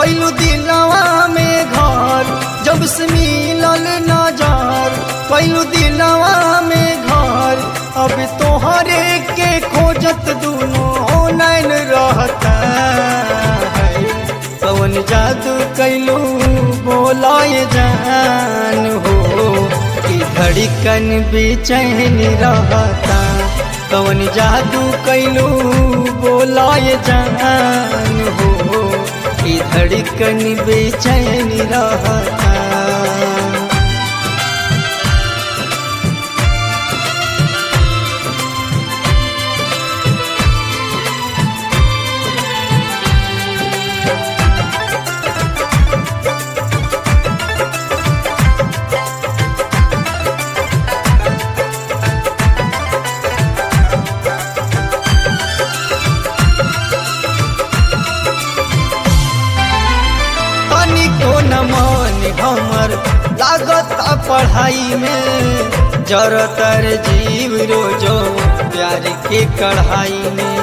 कैलू दिलवा में घर जब से मिलल नजर कैलू दिलवा में घर अब तोहरे के खोजत दोनों नैन रहता है कवन जादू कैलू बोलाए जान हो कि धड़कन बेचैन रहता कवन जादू कैलू बोलाए जान हो कि धड़कन बेचैन रहता तनिको न मन हमर लागत पढ़ाई में जरतर जीव रोजो प्यार के कढ़ाई में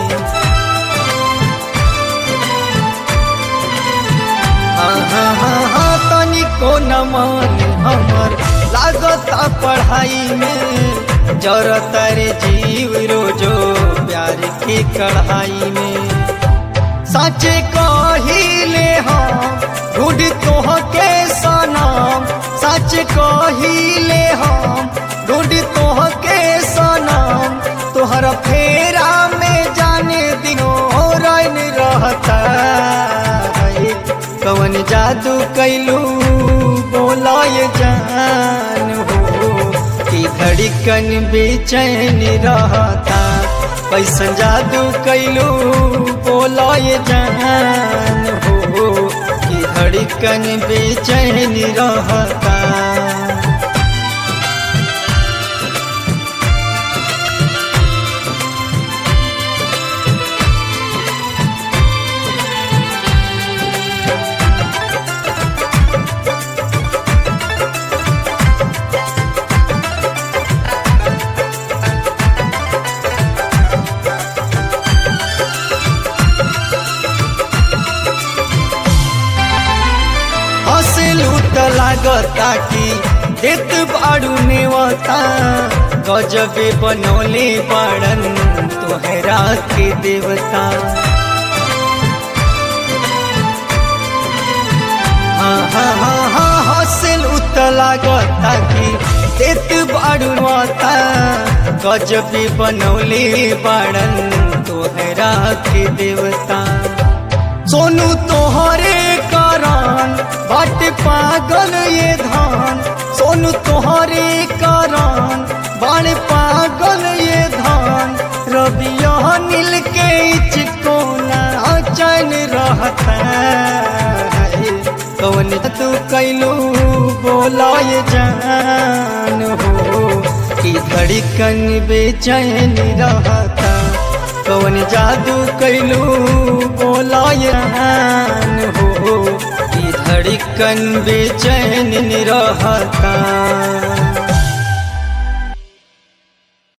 हाँ हाँ हाँ हाँ तनिको न मन हमर लागत पढ़ाई में जरतर जीव रोजो प्यार के कढ़ाई में सच कहिले हम ढूंढ तोह के सनम सच कहिले हम ढूंढ तोह के सनम तोहर फेरा में जाने दिनों रैन रहता है कवन जादू कैलू बोलाय जान हो कि धड़कन बेचैन रहता कैसन जादू कैलू बोलाय जान हो कि धड़कन बेचैन रहता हंसलू त लागता कि देत बाड़ू नेवता गजबे बनौले बाड़न तोहरा के देवता हाँ हाँ हाँ हाँ हंसलू त लागता कि देत बाड़ू माता गजबे बनौले बाड़न तोहरा के देवता सोनू तोहरे कारण बाट पागल ये धान सोनू तोहरे कारण बाण पागल ये धान रबिया नील के चिकोना चैन रहता है कौन तू कैलू बोलाय जान हो कि धड़कन बेचैन रहता कौन जादू कैलू बोलाय जान हो कि धड़कन बेचैन रहता